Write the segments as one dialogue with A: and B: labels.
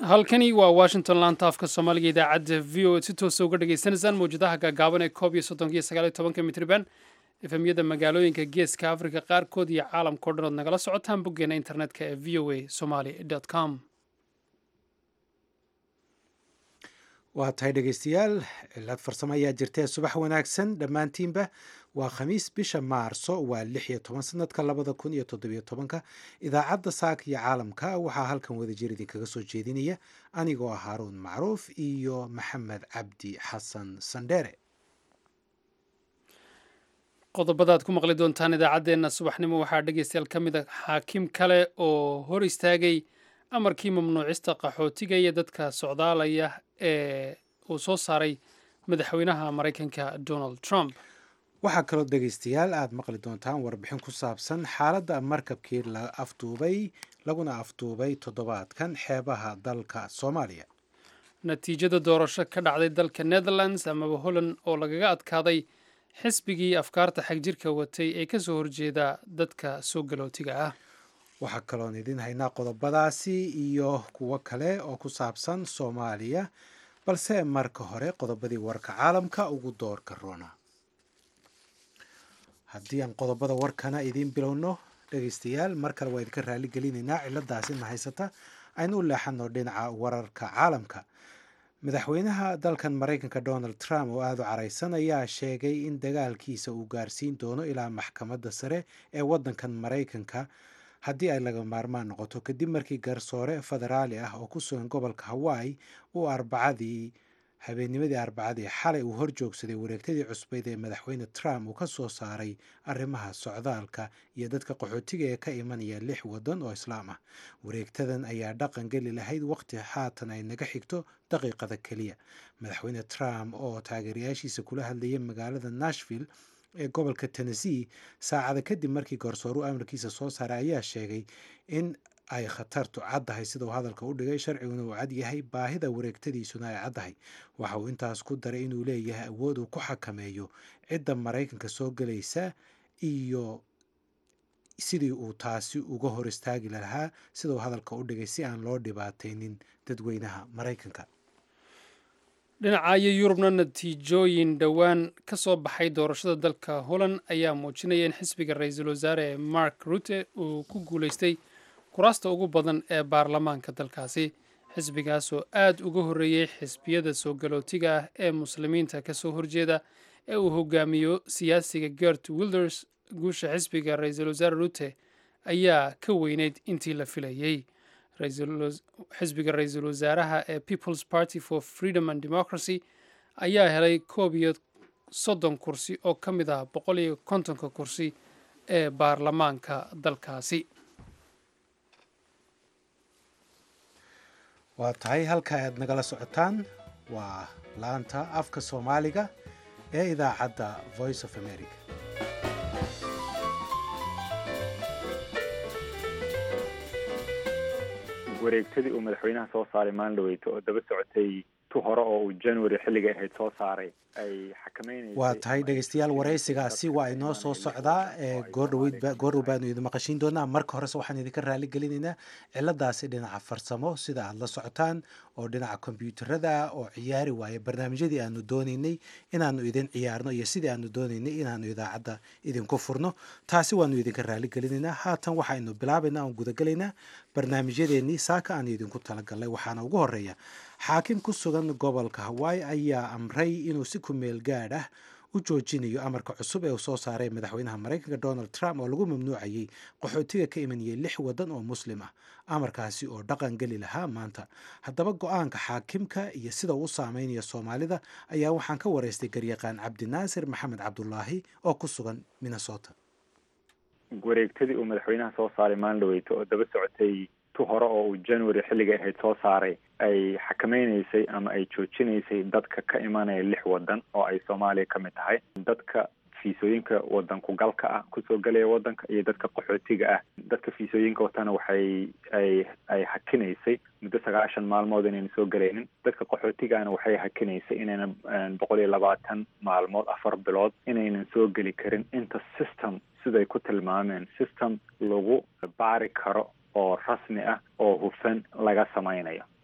A: halkani waa washington laanta afka soomaaliga idaacadda v o si toosa uga dhagaysanaysaan mawjadaha gaagaaban ee koob iyo soddonka iyo sagaal iyo tobanka mitriban efemyada magaalooyinka geeska afrika qaarkood iyo caalamka o dhan ood nagala socotaan boggeena internetka ee v o a somaly com
B: waa tahay dhegeystayaal cilad farsamo ayaa jirtee subax wanaagsan dhammaantiinba waa khamiis bisha maarso waa lix iyo toban sanadka labada kun iyo toddobiyo tobanka idaacadda saaka iyo caalamka waxaa halkan wadajir idinkaga soo jeedinaya anigoo ah haaruun macruuf iyo maxamed cabdi xasan sandheere
A: qodobada aad ku maqli doontaan idaacaddeenna subaxnimo waxaa dhegeystayaal ka mid a xaakim kale oo hor istaagay amarkii mamnuucista qaxootiga iyo dadka socdaalaya ee uu soo saaray madaxweynaha maraykanka donald trump
B: waxaa kaloo dhegeystayaal aada maqli doontaan warbixin ku saabsan xaaladda markabkii la afduubay laguna afduubay toddobaadkan xeebaha dalka soomaaliya
A: natiijada doorasho ka dhacday dalka netherlands amaba holland oo lagaga adkaaday xisbigii afkaarta xagjirka watay ee kasoo horjeeda dadka soo galootiga ah
B: waxaa kaloon idin haynaa qodobadaasi iyo kuwo kale oo ku saabsan soomaaliya balse marka hore qodobadii warka caalamka ugu doorka roona haddii aan qodobada warkana idiin bilowno dhegeystayaal mar kale waa idinka raali gelinaynaa ciladaasi na haysata aynu u leexano dhinaca wararka caalamka madaxweynaha dalkan maraykanka donald trump oo aada u caraysan ayaa sheegay in dagaalkiisa uu gaarsiin doono ilaa maxkamadda sare ee waddankan maraykanka haddii ay laga maarmaan noqoto kadib markii garsoore federaali ah oo ku sugan gobolka hawaii uu arbacadii habeennimadii arbacadii xalay uu horjoogsaday wareegtadii cusbeyd ee madaxweyne trump uu ka soo saaray arrimaha socdaalka iyo dadka qaxootiga ee ka imanaya lix waddan oo islaam ah wareegtadan ayaa dhaqan geli lahayd waqti haatan ay naga xigto daqiiqada keliya madaxweyne trump oo taageerayaashiisa kula hadlayay magaalada nashville ee gobolka tennessee saacada kadib markii garsooru amarkiisa soo saaray ayaa sheegay in ay khatartu caddahay sida uu hadalka u dhigay sharciguna uu cad yahay baahida wareegtadiisuna ay caddahay waxa uu intaas ku daray inuu leeyahay awood uu ku xakameeyo cidda maraykanka soo gelaysa iyo sidii uu taasi uga hor istaagi lahaa sida uu hadalka u dhigay si aan loo dhibaataynin dadweynaha maraykanka
A: dhinacayo yurubna natiijooyin dhowaan ka soo baxay doorashada dalka holland ayaa muujinaya in xisbiga ra-iisul wasaare mark rutte uu ku guulaystay kuraasta ugu badan ee baarlamaanka dalkaasi xisbigaas oo aada uga horreeyey xisbiyada soo galootiga ah ee muslimiinta ka soo horjeeda ee uu hogaamiyo siyaasiga gert wilders guusha xisbiga ra-iisul wasaare rutte ayaa ka weyneyd intii la filayey xisbiga ra-iisul wasaaraha ee peoples party for freedom and democracy ayaa helay koob iyo soddon kursi oo ka mid ah boqol iyo kontonka kursi ee baarlamaanka dalkaasi
B: waa tahay halka aad nagala socotaan waa laanta afka soomaaliga ee idaacadda voice of america
C: wareegtadii uu madaxweynaha soo saaray maalin dhaweyto oo daba socotay tu hore oo uu january xilliga ahayd soo saaray ay xakameynaysa
B: waa tahay dhegeystayaal waraysigaasi waa inoo soo socdaa goordhaweyd goordhow baanu idin maqashiin doonaa marka horese waxaan idinka raali gelinaynaa ciladaasi dhinaca farsamo sida aada la socotaan oo dhinaca kombyuutarada oo ciyaari waaya barnaamijyadii aanu doonaynay inaanu idin ciyaarno iyo sidii aanu doonaynay inaanu idaacadda idinku furno taasi waanu idinka raali gelinaynaa haatan waxaynu bilaabaynaa oon gudagelaynaa barnaamijyadeennii saaka aanu idinku talagalnay waxaana ugu horeeya xaakim ku sugan gobolka hawaii ayaa amray inuu si ku meel gaadh ah u joojinayo amarka cusub ee uu soo saaray madaxweynaha maraykanka donald trump oo lagu mamnuucayay qaxootiga ka imanayay lix waddan oo muslim ah amarkaasi oo dhaqan geli lahaa maanta haddaba go-aanka xaakimka iyo sida uu u saameynaya soomaalida ayaa waxaan ka waraystay garyaqaan cabdinaasir maxamed cabdulaahi oo ku sugan minnesota
C: wareegtadii uu madaxweynaha soo saaray maalin dhaweyto oo daba socotay tu hore oo uu january xilliga ahayd soo saaray ay xakameynaysay ama ay joojinaysay dadka ka imanaya lix waddan oo ay soomaaliya ka mid tahay dadka fiisooyinka wadanku galka ah kusoo galaya wadanka iyo dadka qaxootiga ah dadka fiisooyinka watana waxay ay ay hakinaysay muddo sagaashan maalmood inayna soo galaynin dadka qaxootigana waxay hakinaysay inayna boqol iyo labaatan maalmood afar bilood inaynan soo geli karin inta system siday ku tilmaameen system lagu baari karo oo rasmi ah oo hufan laga samaynayo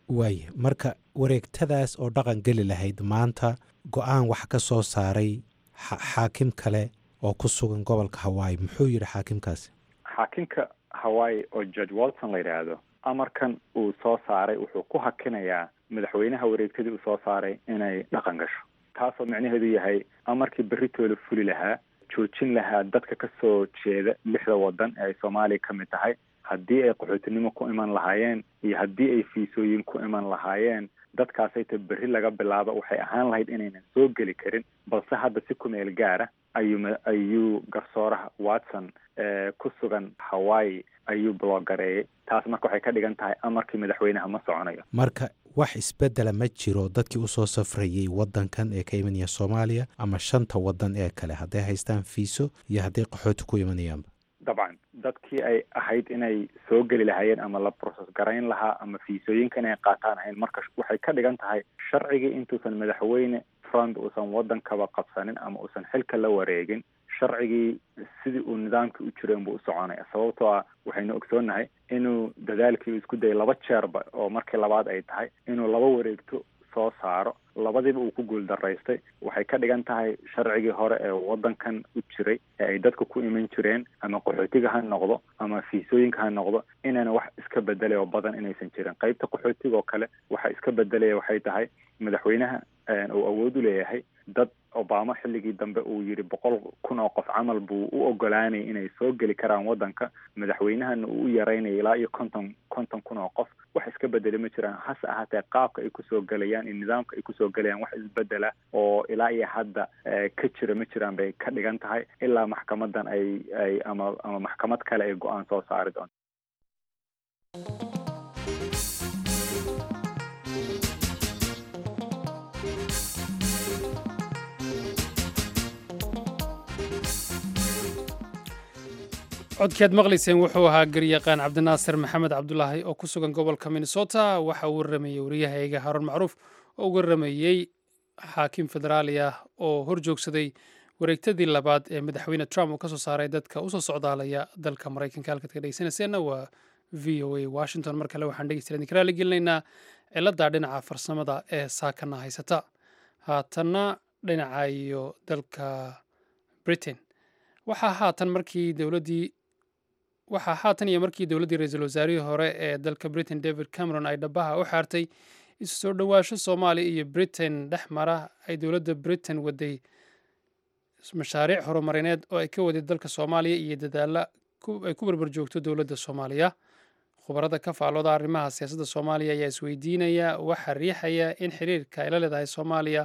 B: waaya marka wareegtadaas oo dhaqan geli lahayd maanta go-aan wax ka soo saaray xaakim kale oo ku sugan gobolka hawaii muxuu yidhi xaakimkaasi
C: xaakimka hawaii oo george walton la yidhaahdo amarkan uu soo saaray wuxuu ku hakinayaa madaxweynaha wareegtadii uu soo saaray inay dhaqan gasho taasoo micnaheedu yahay amarkii berritooda fuli lahaa joojin lahaa dadka ka soo jeeda lixda waddan ee ay soomaaliya ka mid tahay haddii ay qaxootinimo ku iman lahaayeen iyo haddii ay fiisooyin ku iman lahaayeen dadkaasayta berri laga bilaabo waxay ahaan lahayd inaynan soo geli karin balse hadda si ku meel gaara ayuu ayuu garsooraha watson ku sugan hawaii ayuu bloogareeyay taas marka waxay ka dhigan tahay amarkii madaxweynaha ma soconayo
B: marka wax isbedela ma jiro dadkii usoo safrayey wadankan ee ka imanaya soomaaliya ama shanta wadan ee kale hadday haystaan fiiso iyo hadday qaxooti ku imanayaanba
C: dabcan dadkii ay ahayd inay soo geli lahaayeen ama la process garayn lahaa ama fiisooyinka inay qaataan ahayn marka waxay ka dhigan tahay sharcigii intuusan madaxweyne front uusan wadankaba qabsanin ama uusan xilka la wareegin sharcigii sidii uu nidaamkii u jiro inbuu u soconaya sababtoo ah waxaynu ogsoonnahay inuu dadaalkii isku dayay laba jeerba oo markii labaad ay tahay inuu laba wareegto soo saaro labadiiba uu ku guuldaraystay waxay ka dhigan tahay sharcigii hore ee wadankan u jiray ee ay dadka ku iman jireen ama qaxootiga ha noqdo ama fiisooyinka ha noqdo inayna wax iska bedelay oo badan inaysan jirin qeybta qaxootiga oo kale waxa iska bedelaya waxay tahay madaxweynaha uu awood u leeyahay dad obama xilligii dambe uu yidhi boqol kun oo qof camal buu u ogolaanayay inay soo geli karaan wadanka madaxweynahana uu u yaraynaya ilaa iyo konton konton kun oo qof wax iska bedeli ma jiraan hase ahaatee qaabka ay kusoo gelayaan iyo nidaamka ay kusoo gelayaan wax isbedela oo ilaa iyo hadda ka jira ma jiraan bay ka dhigan tahay ilaa maxkamadan ay ay ama ama maxkamad kale ay go-aan soo saari doonto
A: codkaad maqlayseen wuxuu ahaa garyaqaan cabdinaasir maxamed cabdulaahi oo ku sugan gobolka minnesota waxa uu waramayey wariyahayga haroon macruuf oo u waramayey xaakim federaali ah oo hor joogsaday wareegtadii labaad ee madaxweyne trump uu ka soo saaray dadka usoo socdaalaya dalka maraykanka halkaad ka dhegeysanayseena waa v o a washington mar kale waxaan dhegeysta idinka raali gelinaynaa cilada dhinaca farsamada ee saakana haysata haatanna dhinaca iyo dalka britain waxaa haatan markii dowladdii waxaa haatan iyo markii dowladdii ra-iisul wasaarihii hore ee dalka britain david cameron ay dhabaha u xaartay isu soo dhowaasho soomaaliya iyo britain dhex mara ay dowladda britain waday mashaariic horumarineed oo ay ka waday dalka soomaaliya iyo dadaalla ay ku barbar joogto dowladda soomaaliya khubarada ka faalooda arrimaha siyaasadda soomaaliya ayaa isweydiinaya waxaa riixaya in xiriirka ay la leedahay soomaaliya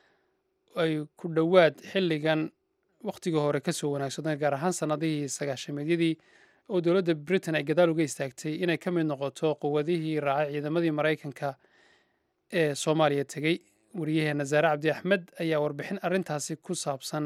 A: ay ku dhowaad xilligan wakhtigii hore ka soo wanaagsadeen gaar ahaan sannadihii sagaashameedyadii oo dowladda britain ay gadaal uga istaagtay inay ka mid noqoto quwadihii raacay ciidamadii maraykanka ee soomaaliya tegey wariyaheena zaare cabdi axmed ayaa warbixin arrintaasi ku saabsan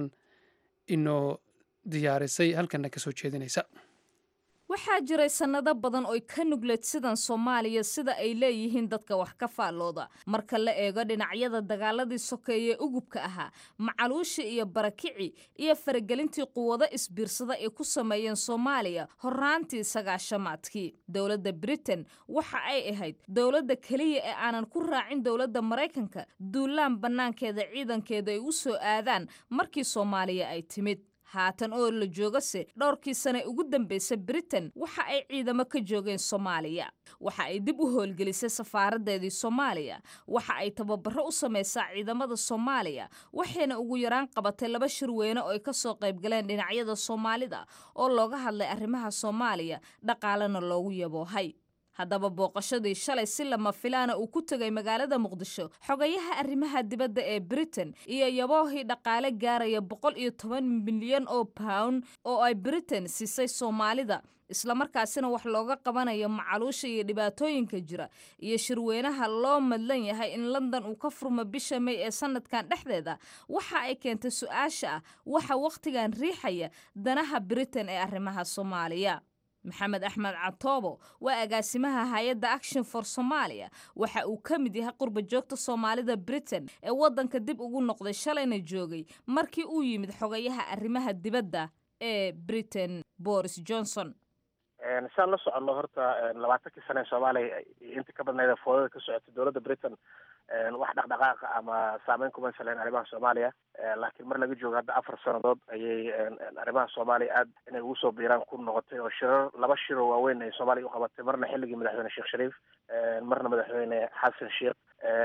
A: inoo diyaarisay halkana ka soo jeedinaysa
D: waxaa jiray sannado badan oy ka nugleed sidan soomaaliya sida ay leeyihiin dadka wax ka faallooda marka la eego dhinacyada dagaaladii sokeeye ugubka ahaa macaluushi iyo barakici iyo faragelintii quwado isbiirsada ay ku sameeyeen soomaaliya horraantii sagaashamaadkii dowladda britain waxa ay ahayd dowladda keliya ee aanan ku raacin dowladda maraykanka duulaan bannaankeeda ciidankeeda ay u soo aadaan markii soomaaliya ay timid haatan oo la joogase dhowrkii sane ugu dambaysa britain waxa ay ciidamo ka joogeen soomaaliya waxa ay dib u howlgelisay safaaraddeedii soomaaliya waxa ay tababaro u samaysaa ciidamada soomaaliya waxayna ugu yaraan qabatay laba shirweyne oo ay ka soo qaybgaleen dhinacyada soomaalida oo looga hadlay arrimaha soomaaliya dhaqaalena loogu yaboohay haddaba booqashadii shalay si lama filaana uu ku tegay magaalada muqdisho xogayaha arrimaha dibadda ee britain iyo yaboohii dhaqaale gaaraya boqol iyo toban milyan oo pound oo ay britain siisay soomaalida islamarkaasina wax looga qabanayo macaluusha iyo dhibaatooyinka jira iyo shirweynaha loo madlan yahay in london uu ka furmo bisha may ee sanadkan dhexdeeda waxa ay keentay su-aasha ah waxa wakhtigan riixaya danaha britain ee arrimaha soomaaliya maxamed axmed catoobo waa agaasimaha hay-adda action for somalia waxa uu ka mid yahay qurba joogta soomaalida britain ee waddanka dib ugu noqday shalayna joogay markii uu yimid xogayaha arrimaha dibadda ee britain boris johnson
E: saan la soconno horta labaatankii sane ee soomaaliya inta ka badnayd foodada ka socotay dowladda britain wax dhaqdhaqaaqa ama saameyn kuma saleen arrimaha soomaaliya laakiin mar laga joogo hadda afar sanadood ayay arrimaha soomaaliya aad inay ugu soo biiraan ku noqotay oo shirar laba shiroo waaweyn ay soomaaliya uqabatay marna xilligii madaxweyne sheekh shariif marna madaxweyne xasan sheekh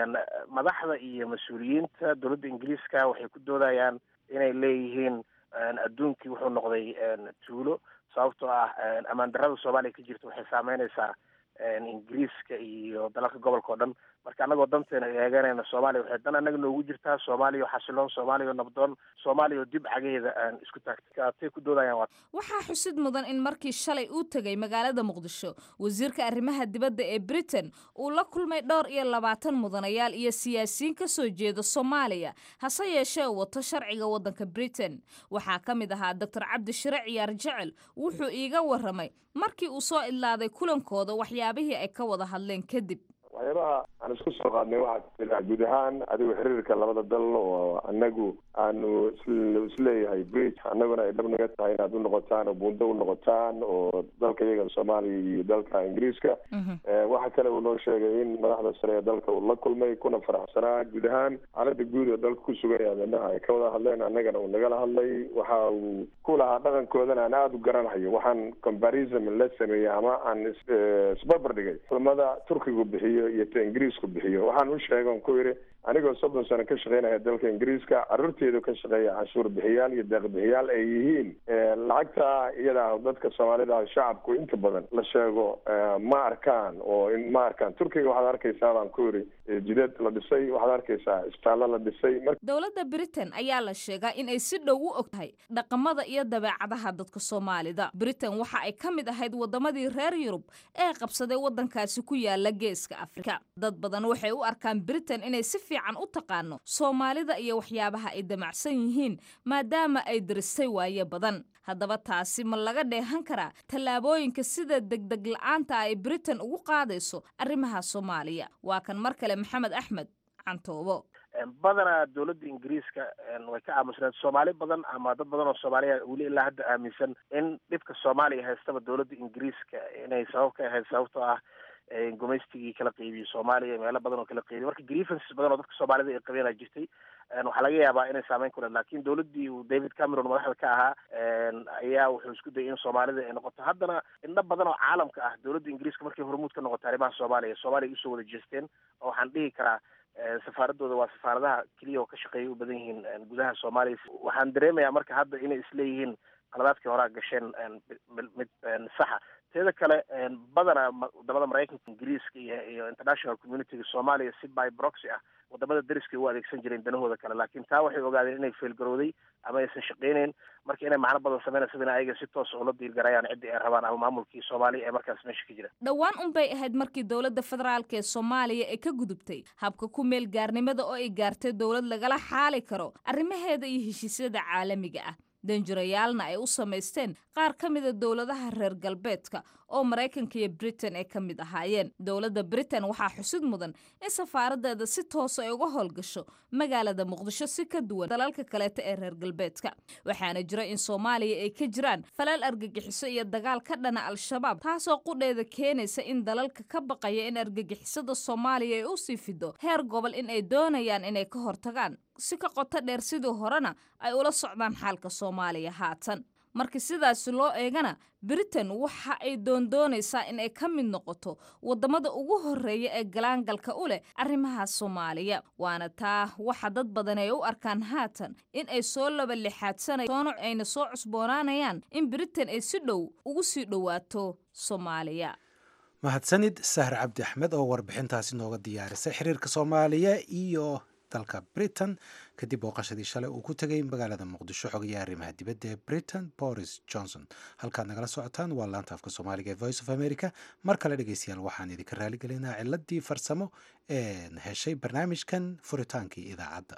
E: madaxda iyo mas-uuliyiinta dowladda ingiriiska waxay ku doodayaan inay leeyihiin adduunkii wuxuu noqday tuulo sababtoo ah ammaan darrada soomaaliya ka jirta waxay saameynaysaa ingiriiska iyo dalalka gobolka o dhan marka annagoo danteena eeganayna soomaaliya waxay dan annaga noogu jirtaa soomaaliya oo xasiloon soomaaliya oo nabdoon soomaaliya oo dib cageeda aan isku taagtay atay ku doodayaan waa
D: waxaa xusid mudan in markii shalay uu tegay magaalada muqdisho wasiirka arrimaha dibadda ee britain uu la kulmay dhowr iyo labaatan mudanayaal iyo siyaasiyiin ka soo jeeda soomaaliya hase yeeshee uu wato sharciga waddanka britain waxaa ka mid ahaa doctor cabdi shire ciyaar jecel wuxuu iiga warramay markii uu soo idlaaday kulankooda waxyaabihii ay ka wada hadleen kadib
F: waxyaabaha aan isku soo qaadnay waxaa kamid guud ahaan adigu xiriirka labada dal oo anagu aanu isleeyahay bridge annaguna ay dhab naga tahay inaad u noqotaan oo buundo u noqotaan oo dalka iyaga soomaaliya iyo dalka ingiriiska waxa kale uu noo sheegay in madaxda sare ee dalka uu la kulmay kuna faraxsanaa guud ahaan xaalada guud oo dalka ku sugan yahay minaha ay ka wada hadleen annagana uu nagala hadlay waxa uu ku lahaa dhaqankoodana aan aada u garanayo waxaan comparison la sameeyey ama aan isbarbar dhigay culamada turkigu bixiyo iyo ta ingiriisku bixiyo waxaan u sheega on ku yidhi anigoo soddon sano ka shaqeynaya dalka ingiriiska carruurteedu ka shaqeeya canshuur bixiyaal iyo deeq bixiyaal ay yihiin lacagta iyada dadka soomaalida shacabku inta badan la sheego ma arkaan oo ma arkaan turkiga waxaad arkaysaa baan ku yidhi jidad la dhisay waxaad arkaysaa isbitaallo la dhisay
D: dowladda britain ayaa la sheegaa in ay si dhow u og tahay dhaqamada iyo dabeecadaha dadka soomaalida britain waxa ay ka mid ahayd wadamadii reer yurub ee qabsaday waddankaasi ku yaala geeska afrika dad badan waxay u arkaan britain inay si fiican u taqaano soomaalida iyo waxyaabaha ay damacsan yihiin maadaama ay diristay waaye badan haddaba taasi ma laga dheehan karaa tallaabooyinka sida degdeg la-aanta ay britain ugu qaadayso arrimaha soomaaliya waa kan mar kale maxamed axmed cantoobo
E: badanaa dowladda ingiriiska way ka aamusneed soomaali badan ama dad badan oo soomaaliya weli ilaa hadda aaminsan in dhibka soomaaliya haystaba dowladda ingiriiska inay sabab ka ahayd sababtoo ah gumaystigii kala qeybiyey soomaaliya meelo badan oo kala qeybiyey marka grievances badan oo dadka soomaalida ay qabeen jirtay waxaa laga yaabaa inay saameyn ku leed lakin dowladdii uu david cameron madaxda ka ahaa ayaa wuxuu isku dayay in soomaalida ay noqoto haddana indho badan oo caalamka ah dowladda ingiriiska markay hormuud ka noqotay arrimaha soomaaliya soomaaliya usoo wada jeesteen oo waxaan dhihi karaa safaaradooda waa safaaradaha keliya oo ka shaqeeya u badan yihiin gudaha soomaaliya waxaan dareemayaa marka hadda inay isleeyihiin qaladaadkii horaa gasheen mid saxa teeda kale badana wadamada maraykanka ingiriiska iyo iyo international communityga soomaaliya si by broxy ah wadamada dariskay u adeegsan jireen danahooda kale laakiin taa waxay ogaadeen inay feelgarowday ama aysan shaqeyneyn marka inay macno badan sameynaysa in ayaga si toos ula diirgarayaan ciddii ay rabaan ama maamulkii soomaaliya ee markaas meesha ka jira
D: dhowaan unbay ahayd markii dowladda federaalk ee soomaaliya ay ka gudubtay habka ku meel gaarnimada oo ay gaartay dowlad lagala xaali karo arrimaheeda iyo heshiisyada caalamiga ah danjirayaalna ay u samaysteen qaar ka mida dowladaha reer galbeedka oo maraykanka iyo britain ay ka mid ahaayeen dowladda britain waxaa xusid mudan in safaaradeeda si toosa ay uga howlgasho magaalada muqdisho si ka duwan dalalka kaleeta ee reer galbeedka waxaana jira in soomaaliya ay ka jiraan falal argagixiso iyo dagaal ka dhana al-shabaab taasoo qudheeda keenaysa in dalalka ka baqaya in argagixisada soomaaliya ay usii fido heer gobol in ay doonayaan inay ka hortagaan si ka qoto dheer sidii horena ay ula socdaan xaalka soomaaliya haatan marka sidaasi loo eegana britain waxa ay doondoonaysaa in ay ka mid noqoto waddamada ugu horreeya ee galaangalka u leh arrimaha soomaaliya waana taa waxa dad badan ay u arkaan haatan in ay soo laba lixaadsanaysoona ayna soo cusboonaanayaan in britain ay si dhow ugu sii dhowaato soomaaliya
B: mahadsanid sahar cabdi axmed oo warbixintaasi nooga diyaarisay xiriirka soomaaliya iyo dalka britain kadib booqashadii shalay uu ku tegay magaalada muqdisho xogayaha arrimaha dibadda ee britain boris johnson halkaad nagala socotaan waa laanta afka soomaaliga ee voice of america mar kale dhegeystayaal waxaan idinka raaligelinaa ciladii farsamo ee heshay barnaamijkan furitaankii idaacadda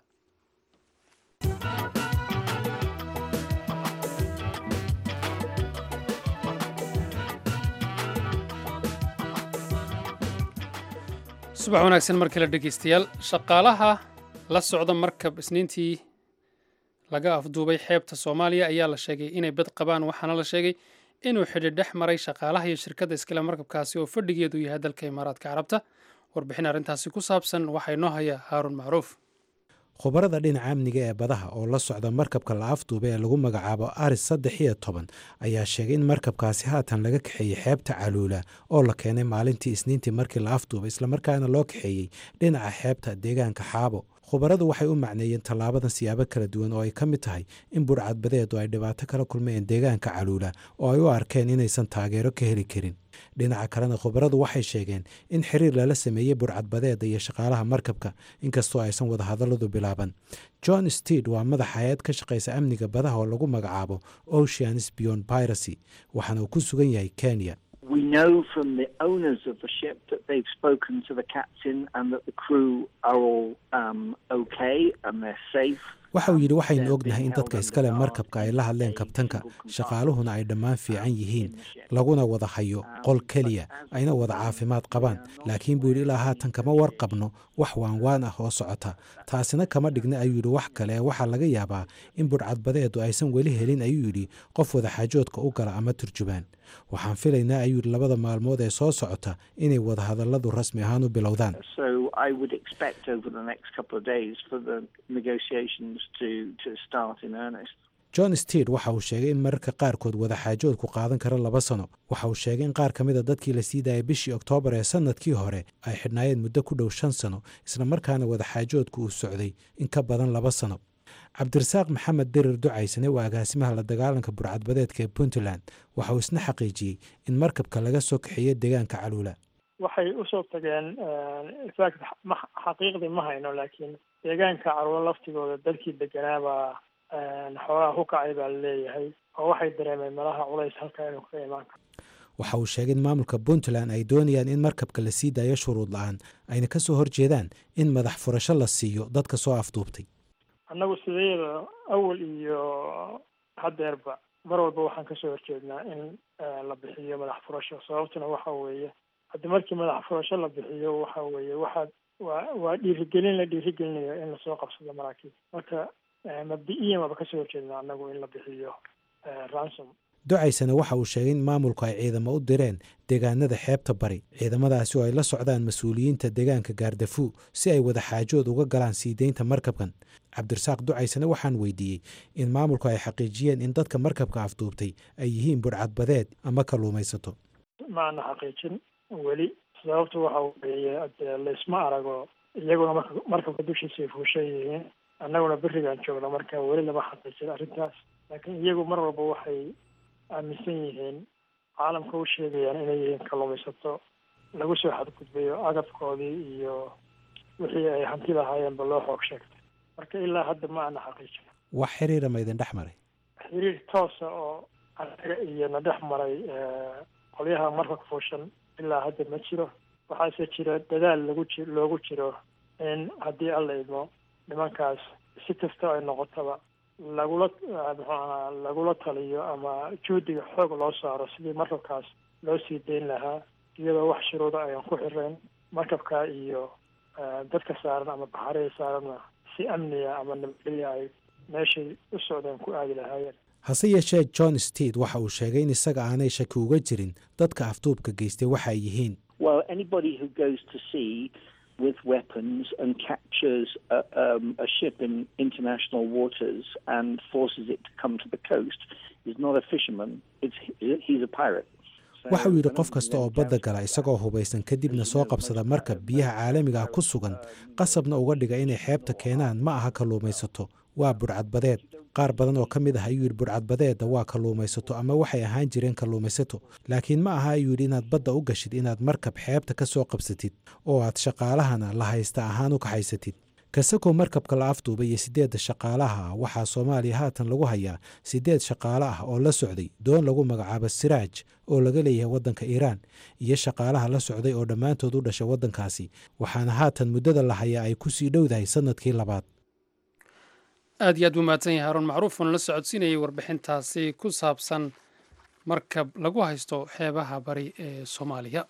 A: subax wanaagsan mar kale dhegeystayaal shaqaalaha la socda markab isniintii laga afduubay xeebta soomaaliya ayaa la sheegay inay bad qabaan waxaana la sheegay inuu xidhi dhex maray shaqaalaha iyo shirkadda iskale markabkaasi oo fadhigeedu yahay dalka imaaraadka carabta warbixin arrintaasi ku saabsan waxaa inoo haya haaruun macruuf
B: khubarada dhinaca amniga ee badaha oo la socda markabka la afduuba ee lagu magacaabo aris saddex iyo toban ayaa sheegay in markabkaasi haatan laga kaxeeyey xeebta caluula oo la keenay maalintii isniintii markii la afduuba islamarkaana loo kaxeeyey dhinaca xeebta deegaanka xaabo khubaradu waxay u macneeyeen tallaabadan siyaabo kala duwan oo ay ka mid tahay in burcadbadeedu ay dhibaato kala kulmayeen deegaanka caluula oo ay u arkeen inaysan taageero ka heli karin dhinaca kalena khubaradu waxay sheegeen in xiriir lala sameeyey burcadbadeeda iyo shaqaalaha markabka inkastoo aysan wadahadalladu bilaaban john steed waa madax hay-ad ka shaqaysa amniga badaha oo lagu magacaabo oceans beyond piracy waxaana uu ku sugan yahay kenya
G: We know from the owners of the ship that they've spoken to the captain and that the crew are all um, okay and they're safe.
B: waxa uu yidhi waxaynu ognahay in dadka iskale markabka ay la hadleen kabtanka shaqaaluhuna ay dhammaan fiican yihiin laguna wada hayo qol keliya ayna wada caafimaad qabaan laakiin buu yidhi ilaa haatan kama warqabno wax waanwaan ah oo socota taasina kama dhigna ayuu yidhi wax kale ee waxaa laga yaabaa in budhcadbadeedu aysan weli helin ayuu yidhi qof wada xaajoodka u gala ama turjubaan waxaan filaynaa ayuu yidhi labada maalmood ee soo socota inay wadahadalladu rasmi ahaan u bilowdaan
G: So I would expect over the next couple of days for the negotiations to, to start in earnest.
B: john steed waxa uu sheegay in mararka qaarkood wadaxaajoodku qaadan kara laba sano waxa uu sheegay in qaar ka mid a dadkii la sii daayay bishii oktoobar ee sannadkii hore ay xidhnaayeen muddo ku dhow shan sano islamarkaana wadaxaajoodku uu socday in ka badan laba sano cabdirasaaq maxamed dirir ducaysane waa agaasimaha la dagaalanka burcadbadeedka ee puntland waxa uu isna xaqiijiyey in markabka laga soo kaxeeyo deegaanka caluula
H: waxay usoo tageen exact ma xaqiiqdii ma hayno laakiin deegaanka caruuro laftigooda dadkii deganaabaa xoogaha ku kacay baa laleeyahay oo waxay dareemeen malaha culays halkaa inuu kaga imaan karo
B: waxa uu sheegay in maamulka puntland ay doonayaan in markabka la sii daayo shuruud la-aan ayna ka soo horjeedaan in madax furasho la siiyo dadka soo afduubtay
H: annagu sideeda awal iyo haddeerba mar walba waxaan kasoo horjeednaa in la bixiyo madax furasho sababtuna waxa weeye haddii markii madax furasho la bixiyo waxa weeye waxaad waa waa dhiirigelin la dhiirigelinayo in lasoo qabsado maraakiib marka mabdi-iyan waaba kasoo horjeednaa annagu in la bixiyo ransom
B: ducaysana waxa uu sheegay in maamulku ay ciidamo u direen deegaanada xeebta bari ciidamadaasi oo ay la socdaan mas-uuliyiinta deegaanka gaardafuu si ay wada xaajood uga galaan sii deynta markabkan cabdirasaaq ducaysana waxaan weydiiyey in maamulku ay xaqiijiyeen in dadka markabka afduubtay ay yihiin budhcadbadeed ama kalluumaysato
H: ma ana xaqiijin weli sababtu waxa weeye dee laysma arago iyaguna marka markabka dushiisa ay fuushan yihiin annaguna berigaan joogna marka weli lama xaqiijin arrintaas laakiin iyagu mar walba waxay aaminsan yihiin caalamka u sheegayaan inay yihiin kalluumaysato lagu soo xadgudbayo agabkoodii iyo wixii ay hanti lahaayeenba loo xoog sheegtay marka ilaa hadda ma ana xaqiijin
B: wax xiriira ma idin dhex maray
H: xiriir toosa oo anaga iyo na dhex maray qolyaha markabka fuushan ilaa hadda ma jiro waxaase jira dadaal lagu ji loogu jiro in haddii alla idmo nimankaas si kasta ay noqotaba lagula muxuaha lagula taliyo ama juhdiga xoog loo saaro sidii markabkaas loo sii dayn lahaa iyadoo wax shuruuda ayaan ku xirayn markabka iyo dadka saaran ama baxarihii saaranna si amniga ama nabadgelya ay meeshay u socdeen ku aadi lahaayeen
B: hase yeeshee john steed waxa uu sheegay in isaga aanay shaki uga jirin dadka afduubka geystay waxa ay yihiin
G: Well, anybody who goes to sea with weapons and captures a, um, a ship in international waters and forces it to come to the coast is not a fisherman. It's, he's a pirate.
B: waxa uu yidhi qof kasta oo badda gala isagoo hubaysan kadibna soo qabsada markab biyaha caalamiga ah ku sugan qasabna uga dhiga inay xeebta keenaan ma aha kalluumaysato waa budhcadbadeed qaar badan oo ka mid ah ayuu yidhi budhcadbadeedda waa kalluumaysato ama waxay ahaan jireen kalluumaysato laakiin ma aha ayuu yidhi inaad badda u gashid inaad markab xeebta ka soo qabsatid oo aad shaqaalahana la haysta ahaan u kaxaysatid kasakoo markabka la afduubay iyo siddeedda shaqaalaha ah waxaa soomaaliya haatan lagu hayaa siddeed shaqaale ah oo la socday doon lagu magacaabo siraaj oo laga leeyahay waddanka iiraan iyo shaqaalaha la socday oo dhammaantood u dhashay waddankaasi waxaana haatan muddada la hayaa ay ku sii dhowdahay sannadkii labaad
A: aad iyo aad buu mahadsan yahay haruun macruuf oona la socodsiinayay warbixintaasi ku saabsan markab lagu haysto xeebaha bari ee soomaaliya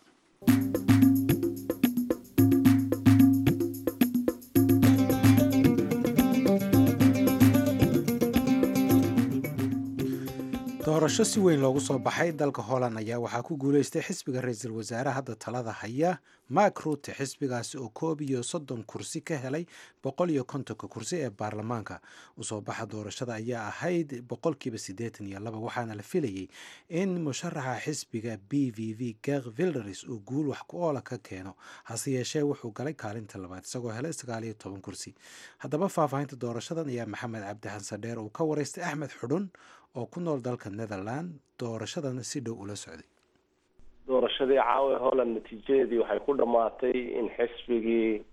B: doorasho si weyn loogu soo baxay dalka holland ayaa waxaa ku guuleystay xisbiga ra-iisul wasaare hadda talada haya mark rute xisbigaasi oo koob iyo soddon kursi ka helay boqol iyo kontonka kursi ee baarlamaanka usoo baxa doorashada ayaa ahayd boqolkiiba siddeetan iyo laba waxaana la filayey in musharaxa xisbiga b v v ger vilderis uu guul wax ku oola ka keeno hase yeeshee wuxuu galay kaalinta labaad isagoo helay sagaal iyo toban kursi haddaba faahfaahinta doorashadan ayaa maxamed cabdi xasan dheer uu ka wareystay axmed xudhun oo ku nool dalka netherland doorashadana si dhow ula socday
I: doorashadii caawa holland natiijadeedii waxay ku dhammaatay in xisbigii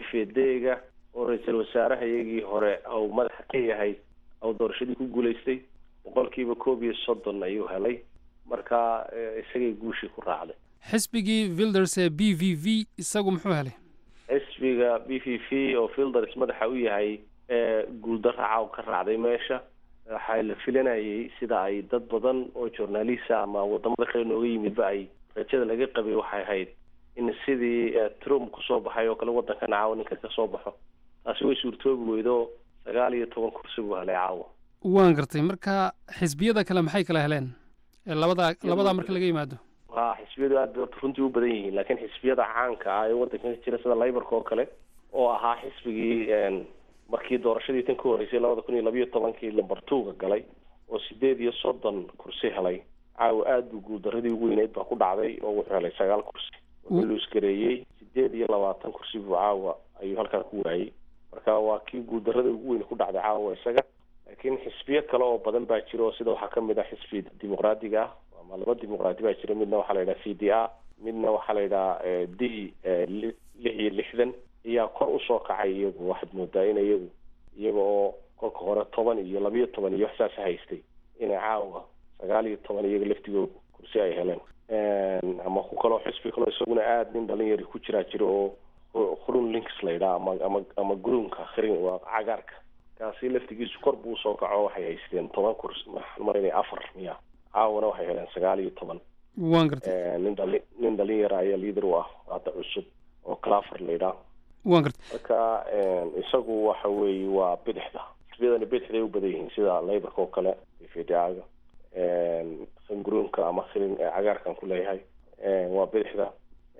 I: vvd-ga oo ra-iisul wasaaraha iyagii hore ou madaxa ka yahay ou doorashadii ku guulaystay boqolkiiba koob iyo soddon ayuu helay marka isagay guushii ku raacday
A: xisbigii vilders ee b v v isagu muxuu helay
I: xisbiga b v v oo vilders madaxa u yahay guuldarra caaw ka raacday meesha waxaa la filanayay sida ay dad badan oo journalista ama wadamada kale nooga yimidba ay rajada laga qabay waxay ahayd in sidii trump kusoo baxay oo kale waddankan caawa ninka kasoo baxo taasi way suurtoobi weydo sagaal iyo toban kursi buu helay caawa
A: waan gartay marka xisbiyada kale maxay kala heleen labadaa labadaa marka laga yimaado
I: ha xisbiyadu aad bay runtii u badan yihiin laakiin xisbiyada caanka ah ee waddankan ka jira sida layborka oo kale oo ahaa xisbigii markii doorashadii tan ka horreysay labada kun iyo labiyo tobankii lamber two-ga galay oo sideed iyo soddon kursi helay caawa aada buu guuldaradii ugu weyneyd baa ku dhacday oo wuxuu helay sagaal kursi wuxuu luusgareeyey sideed iyo labaatan kursi buu caawa ayuu halkaa ku waayey marka waa kii guuldarada ugu weyn ku dhacday caawa isaga laakiin xisbiyo kale oo badan baa jira oo sida waxaa kamid ah xisbi dimuqraadiga ah ama laba dimuqraadi baa jira midna waxaa la yidhaha c d a midna waxaa la yidhaha d lix iyo lixdan ayaa kor usoo kacay iyagu waxaad moodaa in iyagu iyaga oo kolka hore toban iyo labiyo toban iyo waxsaas haystay inay caawa sagaal iyo toban iyaga laftigooda kursi ay heleen ama ku kaloo xisbi kaloo isaguna aada nin dhalinyari ku jiraa jira oo khurun links la yidhaha ama ama ama gruunka khrin waa cagaarka kaasi laftigiisu kor buu usoo kaco waxay haysteen toban kursi waxaan marinaya afar miya caawana waxay heleen sagaal iyo toban
A: waan gartay
I: nin dhali nin dhalinyara ayaa liader u ah hadda cusub oo claver la yidhaha
A: waan gartay
I: marka isagu waxa weeye waa bidixda xisbiyadani bidixday u badan yihiin sida layborka oo kale vda-ga sanguruunka ama khilin cagaarkan ku leeyahay waa bidixda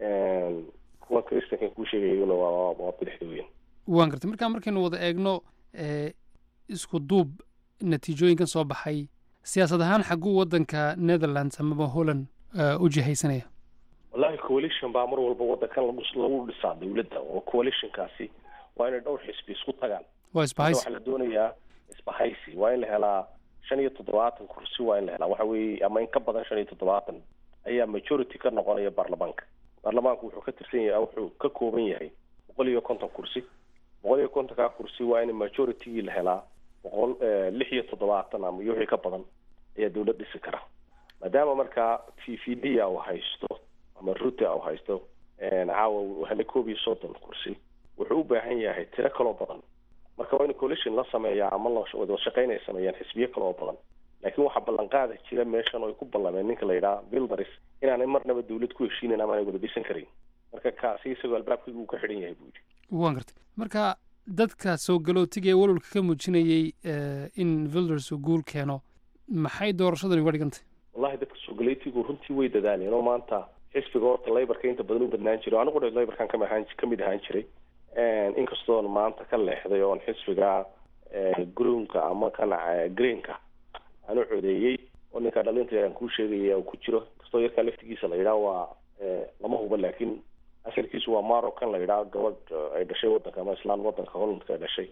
I: kuwa christankan kuu sheegayuna waa waa bidixda weyn
A: waan gartay markaa markaynu wada eegno isku duub natiijooyinkan soo baxay siyaasad ahaan xagguu waddanka netherlands amaba holland u jihaysanaya
I: wallahi coalition baa mar walba waddankan lagu lagu dhisaa dawladda oo coalitionkaasi waa inay dhowr xisbi isku tagaan
A: waa isbahaysi
I: waxaa la doonayaa isbahaysi waa in la helaa shan iyo toddobaatan kursi waa in la helaa waxa weeye ama in ka badan shan iyo toddobaatan ayaa majority ka noqonaya baarlamaanka baarlamaanku wuxuu ka tirsan yahay wuxuu ka kooban yahay boqol iyo konton kursi boqol iyo kontonkaa kursi waa in majoritygii la helaa boqol lix iyo toddobaatan ama iyo wixii ka badan ayaa dawlad dhisi kara maadaama markaa v v d a uu haysto ama rute u haysto caawa uu helay koob iyo soddon kursi wuxuu u baahan yahay tiro kaloo badan marka waa in coalition la sameeyaa ama lawada shaqeyn ay sameeyaan xisbiyo kale oo badan laakiin waxaa ballanqaada jira meeshan oo ay ku ballameen ninka la yidhaha bilders inaanay marnaba dawlad ku heshiinayn ama aanay wada dhisan karin marka kaasi isagoo albaabkaygu uu ka xidhan yahay buu yidhi
A: waan gartay marka dadka soo galootiga ee walwalka ka muujinayey in vilders uu guul keeno maxay doorashadani uga dhigantay
I: wallahi dadka soo galootigu runtii way dadaaleen oo maanta xisbiga horta layborka inta badan u badnaan jiray anigu dhe layborkan kama ahaan kamid ahaan jiray inkastoon maanta ka leexday oon xisbiga gruunka ama kan greenka aan u codeeyey oo ninka dhalinta aan kuu sheegaya uu ku jiro inkastoo yarkaa laftigiisa la yidhaha waa lama huba laakiin asalkiisu waa maro kan la yidhaha gabadh ay dhashay waddanka ama islaan waddanka hollandka ay dhashay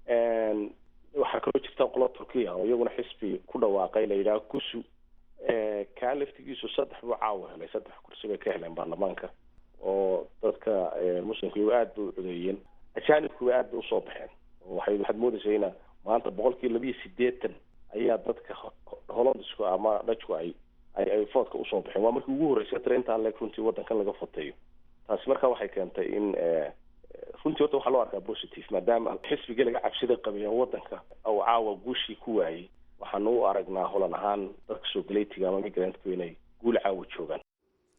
I: waxaa kaloo jirta qola turkiya oo iyaguna xisbi ku dhawaaqay la yidhaha gusu kaa laftigiisu saddex buu caawa helay saddex kursi bay ka heleen baarlamaanka oo dadka muslimka iyagu aada bay u codeeyeen ajaanibkuba aad bay usoo baxeen waxay waxaad moodaysaa ina maanta boqolkii labiyo sideetan ayaa dadka hollandisku ama dhajku ay ay ay foodka usoo baxeen waa markii ugu horreysay tira intaan leeg runtii waddankan laga foteeyo taasi marka waxay keentay in runtii horta waxaa loo arkaa positive maadaama xisbigii laga cabsida qabay oo waddanka uu caawa guushii ku waayey waxaanu u aragnaa holan ahaan dadka soo galeytiga ama migrantku inay guul caawa joogaan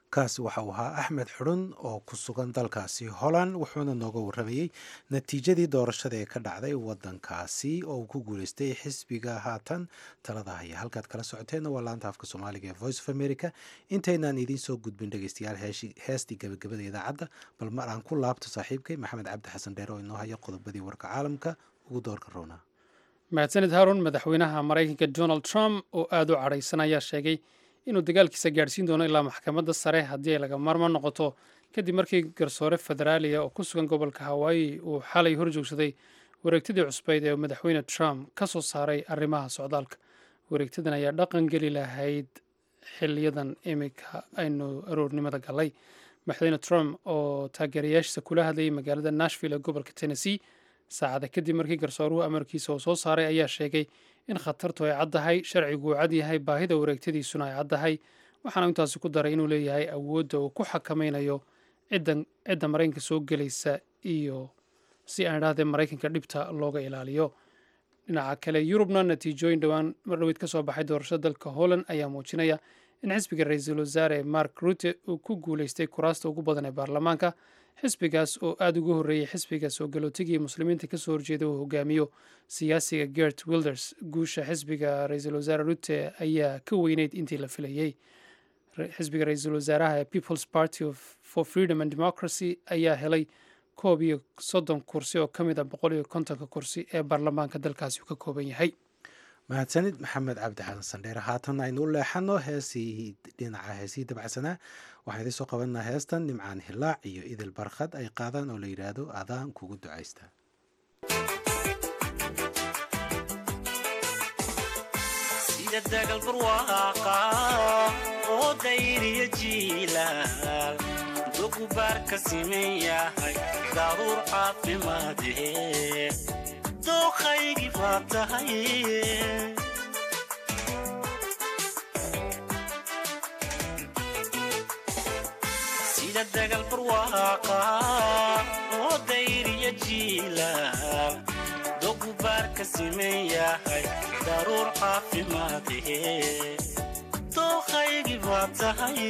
B: kaasi waxa uu ahaa axmed xudhun oo ku sugan dalkaasi holland wuxuuna nooga warramayey natiijadii doorashada ee ka dhacday wadankaasi oo uu ku guuleystay xisbiga haatan talada haya halkaad kala socoteenna waa laanta afka soomaaliga ee voice of america intaynaan idiin soo gudbin dhegeystayaal heestii gabagabada idaacadda bal mar aan ku laabto saaxiibkay maxamed cabdi xasan dheer oo inoo haya qodobadii warka caalamka ugu doorka roona
A: mahadsanid haarun madaxweynaha maraykanka donald trump oo aada u cadhaysan ayaa sheegay inuu dagaalkiisa gaadhsiin doono ilaa maxkamadda sare haddii ay laga maarmaan noqoto kadib markii garsoore federaaliya oo ku sugan gobolka hawaayi uu xalay hor joogsaday wareegtadii cusbeyd ee madaxweyne trump ka soo saaray arrimaha socdaalka wareegtadan ayaa dhaqan geli lahayd xiliyadan iminka aynu aroornimada galay madaxweyne trump oo taageerayaashiisa kula hadlayay magaalada nashville ee gobolka tennessee saacada kadib markii garsooruhu amarkiisa oo soo saaray ayaa sheegay in khatartu ay caddahay sharcigu uu cad yahay baahida wareegtadiisuna ay caddahay waxaana intaasi ku daray inuu leeyahay awoodda uu ku xakamaynayo cidda maraykanka soo gelaysa iyo si aan idhahdee maraykanka dhibta looga ilaaliyo dhinaca kale yurubna natiijooyin dhowaan mardhoweyd ka soo baxay doorashada dalka holland ayaa muujinaya in xisbiga ra-iisul wasaare mark rute uu ku guuleystay kuraasta ugu badan ee baarlamaanka xisbigaas oo aada uga horreeyey xisbiga soo galootigii muslimiinta kasoo horjeeda uu hogaamiyo siyaasiga gert wilders guusha xisbiga ra-iisul wasaare rute ayaa ka weyneyd intii la filayey xisbiga ra-iisul wasaaraha ee peoples party for freedom and democracy ayaa helay koob iyo soddon kursi oo ka mid a boqol iyo kontonka kursi ee baarlamaanka dalkaasi uu ka kooban yahay
B: mahadsanid maxamed cabdi xasan sandheere haatan aynu u leexano heesii dhinaca heesihii dabacsanaa waxaan idiin soo qabanaa heestan nimcaan hilaac iyo idil barkhad ay qaadaan oo la yidhaahdo adaan kugu ducaysta
J: sida dagal barwaaqa oo dayriya jiilaal dogubaar ka siman yahay daruur caafimaadee dooqaygii baa tahay sida dagal barwaaqa oo dayriya jiilaal dogubaar ka siman yahay daruur caafimaadee dooqaygii baa tahay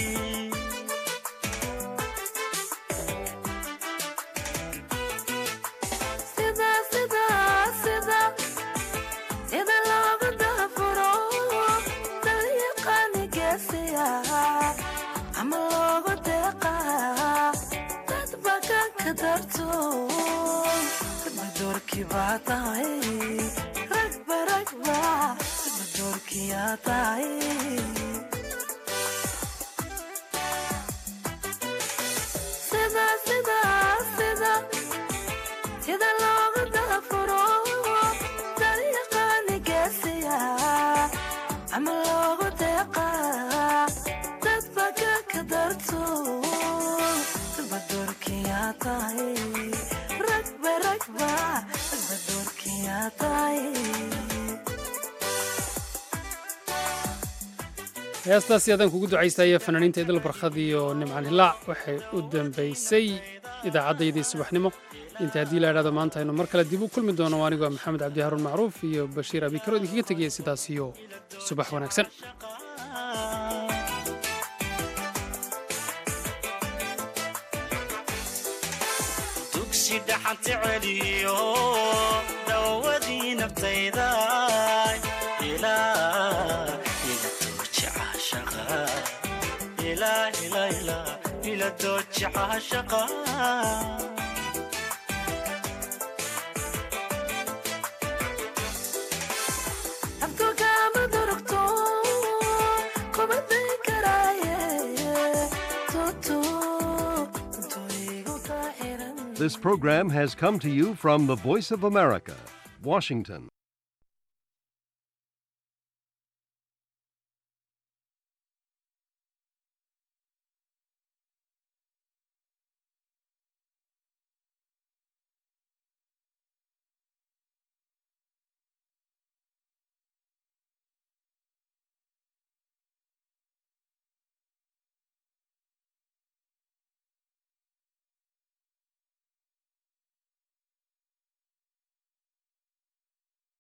A: heestaasi adaan kugu ducaystaya fanaaniinta idil barkhad iyo nimcan hilaac waxay u dambaysay idaacaddayadii subaxnimo inta haddii la idhahdo maanta aynu mar kale dib u kulmi doono anigoo maxamed cabdi haruun macruuf iyo bashiir abikaro idinkaga tegaya sidaas iyo subax wanaagsan
J: dugsi dhaxanta celiyo dawadii naftayda ila dooji caashaqa
K: This program has come to you from the Voice of America, Washington.